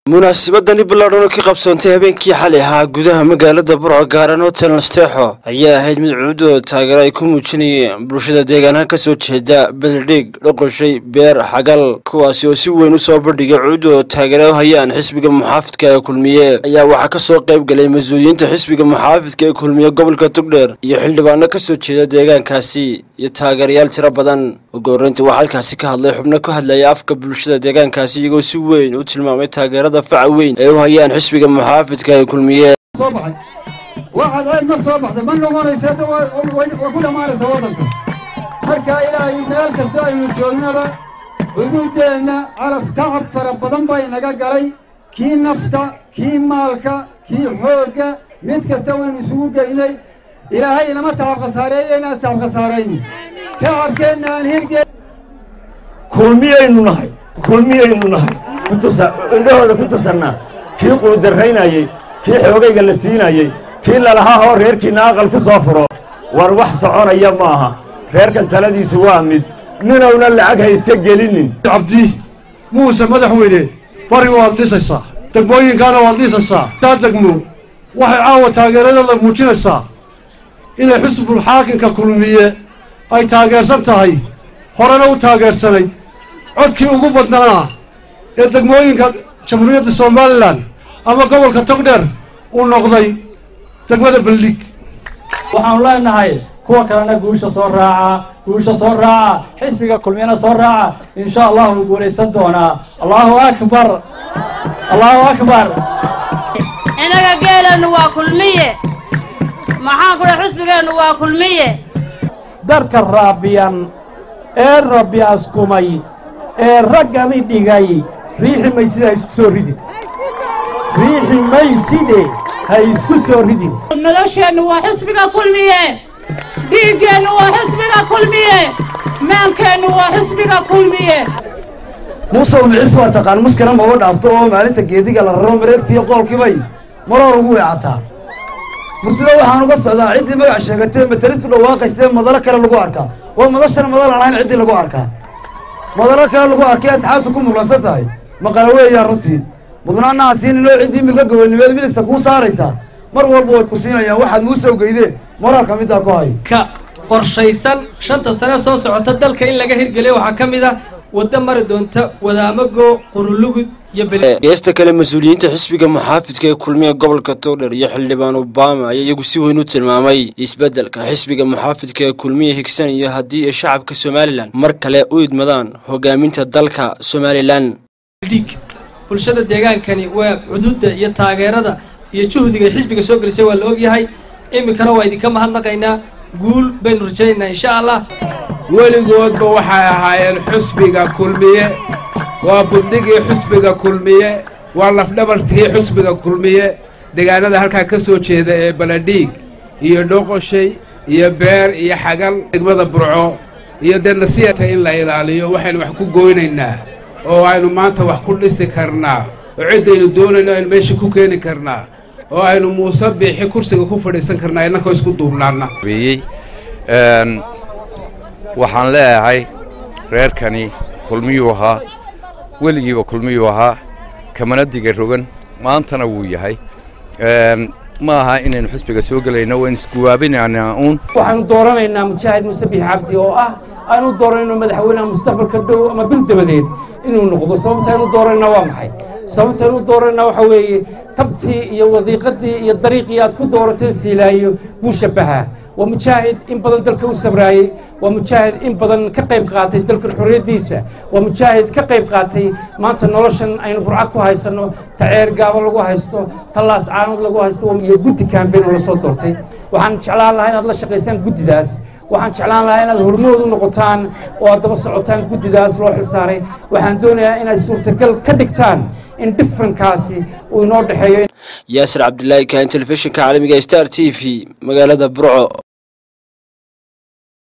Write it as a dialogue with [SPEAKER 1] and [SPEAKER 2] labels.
[SPEAKER 1] munaasabadani ballaadhan oo ka qabsoontay habeenkii xalay ahaa gudaha magaalada burco gaaran hotel nasteexo ayaa ahayd mid cuudooda taageero ay ku muujinayeen bulshada deegaanaha kasoo jeeda beledhig dhoqoshay beer xagal kuwaasi oo si weyn usoo bandhigay cuudooda taageero hayaan xisbiga muxaafidka ee kulmiye ayaa waxaa kasoo qayb galay mas-uuliyiinta xisbiga muxaafidka ee kulmiye gobolka tugdheer iyo xildhibaano kasoo jeeda deegaankaasi iyo taageerayaal tiro badan ugu horreyntii waxaa halkaasi ka hadlay xubno ku hadlaya afka bulshada deegaankaasi iyagoo si weyn u tilmaamay taageerada faca weyn ee u hayaan xisbiga muxaafidka ee kulmiye
[SPEAKER 2] soo baxay waxaad ceel mar soo baxday ma noqonaysa way ku dhammaanaysa waddanka marka ilaahay meel kasta aynu joognaba xuduuddeenna calaf tacab fara badan bay naga galay kii nafta kii maalka kii xoogga mid kasta waynu isugu geynay ilaahay inama tacab khasaareeyo inaan tacab khasaarayni tacabkeenna aan hirge
[SPEAKER 3] kulmiyaynu nahay kulmiyaynu nahay indhahooda ku tursannaa kii quudaraynayey kii xoogayga la siinayey kii lalahaa oo reerkiinna aqal ku soo furo war wax soconaya ma aha reerkan taladiisu waa mid ninowna lacag ha iska gelinin
[SPEAKER 4] cabdi muuse madaxweyne bari waad dhisaysaa degmooyinkaana waad dhisaysaa taa degmo waxay caawa taageeradooda muujinaysaa inay xisbul xaakimka kulmiye ay taageersan tahay horena u taageersanay codkii ugu badnaana ee degmooyinka jamhuuriyadda somalilan ama gobolka togdheer uu noqday degmada beldhig
[SPEAKER 5] waxaanu leenahay kuwa kalena guusha soo raaca guusha soo raaca xisbiga kulmiyana soo raaca insha allah wuu guulaysan doonaa allahu akbar allahu akbar
[SPEAKER 6] innaga geeleennu waa kulmiye maxaan ku dhahay xisbigeennu waa kulmiye
[SPEAKER 7] darka raabiyan ee rabbi askumay ee raggani dhigay riixi mayside ha isku soo ridin riixi mayside ha isku soo ridin
[SPEAKER 8] nolosheennu waa xisbiga kulmiye dhiiggeennu waa xisbiga kulmiye maankeennu waa xisbiga kulmiye
[SPEAKER 3] musow micis waa taqaan muskana maba dhaafto oo maalinta geediga la raro mareegtiiyo qoolkiibay maroor ugu weecataa murtida waxaan uga socdaa ciddii magac sheegatee matarid ku dhawaaqaysee madalo kale lagu arkaa waa madashana madal aan ahayn ciddii lagu arkaa madalo kale lagu arkay asxaabta ku muqlansan tahay maqala weeyaan runtii mudnaanaha siininoo ciddii milka gobonimeed midigta kuu saaraysaa mar walba way ku siinayaan waxaad muusoo geydee moraalka middaa ku hay
[SPEAKER 9] ka qorshaysan shanta sane soo socota dalka in laga hirgeliyo waxaa ka mid a waddo mari doonta wadaamago qurulugud iyo
[SPEAKER 1] geesta kale mas-uuliyiinta xisbiga muxaafidka ee kulmiya gobolka togdher iyo xildhibaan obama ayaa iyagu si weyn u tilmaamay isbeddelka xisbiga muxaafidka ee kulmiya higsan iyo haddii ay shacabka somalilan mar kale u idmadaan hogaaminta dalka somalilan
[SPEAKER 9] dhiig bulshada deegaankani waa cuduudda iyo taageerada iyo juhdiga ay xisbiga soo gelisay waa la ogyahay iminkana waa idinka mahadnaqaynaa guul baynu rajaynaynaa insha allah
[SPEAKER 10] weligoodba waxay ahaayeen xusbiga kulmiye waa bundhigii xusbiga kulmiye waa lafdhabartii xusbiga kulmiye deegaanada halkaa ka soo jeeda ee baladhiig iyo dhoqoshay iyo beer iyo xagal degmada burco iyo dee nasiyata in la ilaaliyo waxaynu wax ku goynaynaa oo aynu maanta wax ku dhisi karnaa oo ciddaynu doonayno aynu meesha ku keeni karnaa oo aynu muuse biixi kursiga ku fadhiisan karnaa innakoo isku duubnaana
[SPEAKER 11] waxaan leeyahay reerkani kulmiyuu ahaa weligiiba kulmiyuu ahaa kamana diga rogan maantana wuu yahay ma aha inaynu xisbiga soo gelayno waan isguwaabinaynaa uun
[SPEAKER 5] waxaanu dooranaynaa mujaahid musabix cabdi oo ah aanu dooranayno madaxweynaha mustaqbalka dhow ama bil dabadeed inuu noqdo sababta aynu dooranayna waa maxay sababta aynu dooranayna waxa weeye tabtii iyo wadiiqadii iyo dariiqii aad ku doorateen siilaayo buu shabbahaa waa mujaahid in badan dalka u sabraayey waa mujaahid in badan ka qayb qaatay dalkan xorriyaddiisa waa mujaahid ka qayb qaatay maanta noloshan aynu burca ku haysanno taceer gaabo lagu haysto tallaas caanood lagu haysto iyo guddi kaambeyn oo la soo doortay waxaan jeclaan lahaa inaad la shaqaysaan guddidaas waxaan jeclaan lahaa inaad hormood u noqotaan oo aad daba socotaan guddidaas loo xilsaaray waxaan doonayaa inaad suurtagal ka dhigtaan in differenkaasi uu inoo dhexeeyo
[SPEAKER 1] yaasir cabdilaahi kaan telefishinka caalamiga star t v magaalada burco